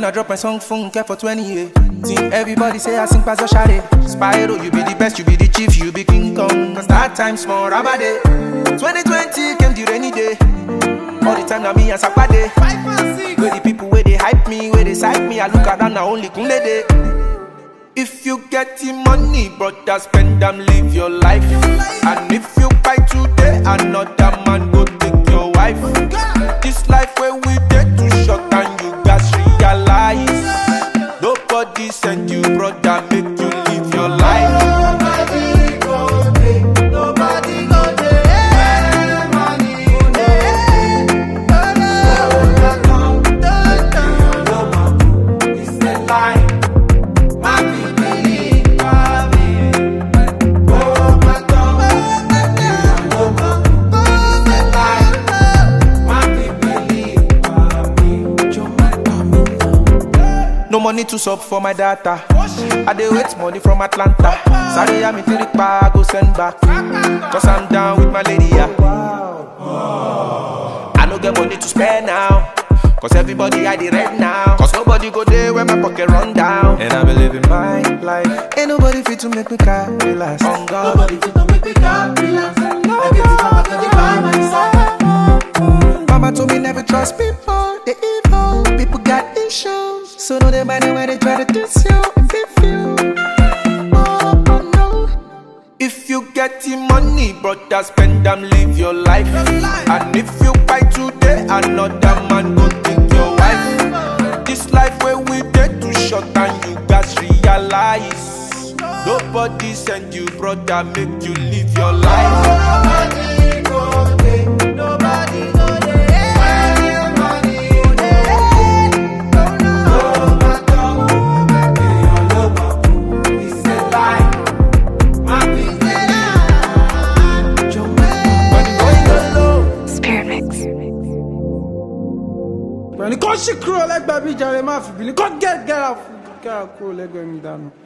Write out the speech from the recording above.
When I drop my song, phone care for 20 years. Think everybody say I sing past Shade. Spyro, you be the best, you be the chief, you be King Kong. Cause that time small, rubber day. 2020 came the rainy day. All the time now me and Sakpade. Where the people where they hype me, where they psych me, I look around now only Kunle day. If you get the money, brother, spend them, live your life. And if you buy today, another man go take your wife. This life where we get too short and you guys realize. Nobody send you, brother, make you live your life. Nobody go there, nobody go there. Money go there. Don't come, don't come. It's the lie. My people believe me. Oh my God, it's the lie. My people believe me. No money to sub for my data. I dey wait money from Atlanta. Sorry, I'm in Tirikpa, I go send back. Cause I'm down with my lady, yeah. I no get money to spend now. Cause everybody I the rent now. Cause nobody go there when my pocket run down. And I be living my life. Ain't nobody fit to make me cry, relax. On God. Nobody fit to make me calm, relax. I get it from my body by my side. Mama told me never trust people, they evil. People got issues, so no they mind when they try to diss you and beef you. Oh, oh no. If you get the money, brother, spend them, live your life. And if you buy today, another man go take your wife. This life where we get too short and you guys realize. Nobody send you, brother, make you live your life. Nobody go there, nobody go there. Where money go there. No matter who may be your lover, it's a lie. My people lie. When you going low. Spirit Mix. pẹ̀lú kó sì kúrò lẹ́gbẹ̀ẹ́ bí jàre má fi bìlí kó gẹ́gẹ́ra kúrò lẹ́gbẹ̀ẹ́ mi dànù.